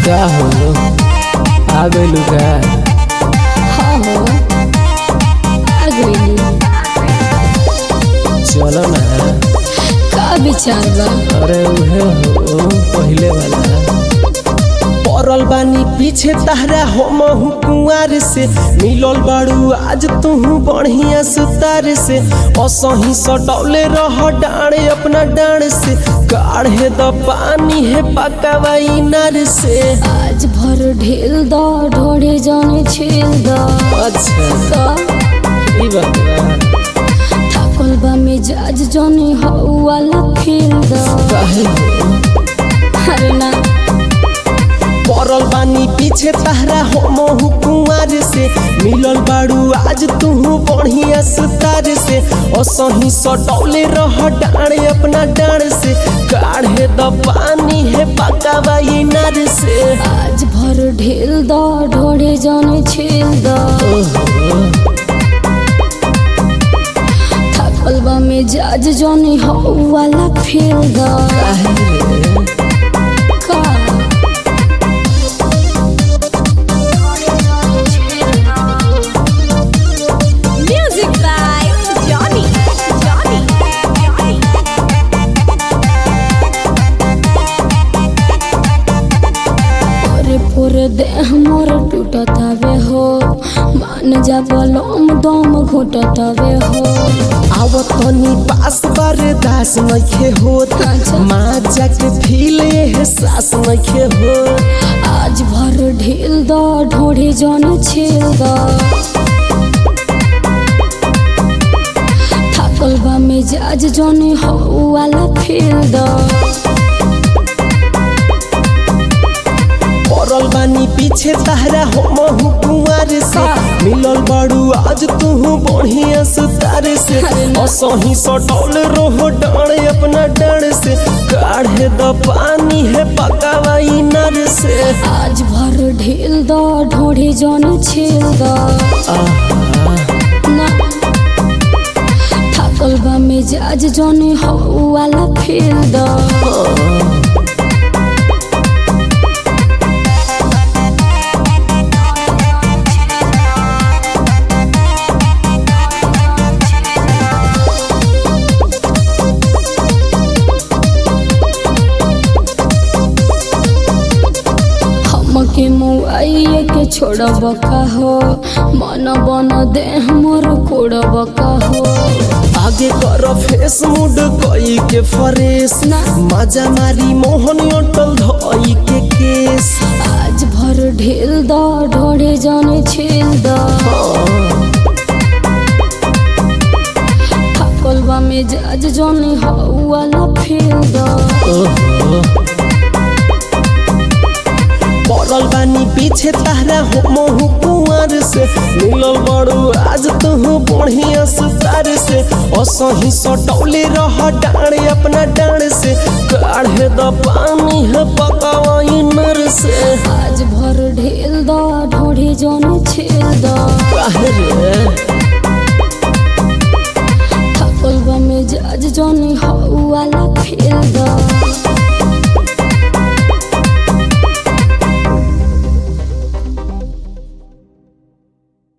का हो आ गइलू का हाँ हो आ गइली चलो ना का विचार बा अरे उहे हो पहिले वाला पड़ल बानी पीछे तहरा हम हूँ कुंवार से मिलल बाड़ू आज तू बढ़िया सुतार से असही सटौले रह डाँड़े अपना डाँड़ से काढ़े द पानी है पकावाई नार से आज भर ढेल द ढोड़े जाने छेल द अच्छा का ई बात बा। थकल बा मिजाज जाने हऊ वाला खेल द काहे हो अरे ना पड़ल बानी पीछे तहरा हम हूँ कुंवार से मिलल बाड़ू आज तू बढ़िया सुतार से असही सटौले रह डाँड़े अपना डाँड़ से काढ़े द पानी है पकावाई नार से आज भर ढेल द ढोड़े जाने छेल द थकल बा मिजाज जाने हऊ वाला फेल द का Music by Johnny. Johnny. Johnny. पोरे पोरे देह मोर टूटतावे हो मान जा बलम दम घुटतावे हो आवत तनी पास बर्दास नइखे होत अच्छा। माँ जाके फील एहसास नइखे होत आज भर ढील द ढोढ़े जन छेल द थाकल बा मिजाज जने हऊ वाला फेल द पड़ल बानी पीछे तहरा हम हूँ कुंवार से मिलल बाड़ू आज तू बढ़िया सुतार से असही सटौल रहो डाँड़ अपना डाँड़ से काढ़े द पानी है पकावाई नर से आज भर ढील द ढोढ़े जन छेल द ना थाकल बा मिजाज जने हऊ वाला फेल द हमके मुआइए के छोड़ब का हो मन बन देह मोर कोड़ब का हो आगे कर फेस मुड कई के फरेस ना। मजा मारी मोहन अटल धई के केस आज भर ढेल द ढोड़े जाने छेल द थाकल बा मिजाज जाने हऊ वाला फेल द पड़ल बानी पीछे तहरा हम हूँ कुंवर से मिलल बड़ू आज तू बढ़िया सुतार से असही सटौले रह डाँड़ अपना डाँड़ से काढ़े द पानी है पकावाई नर से आज भर ढेल द ढोड़े जाने छेल द काहे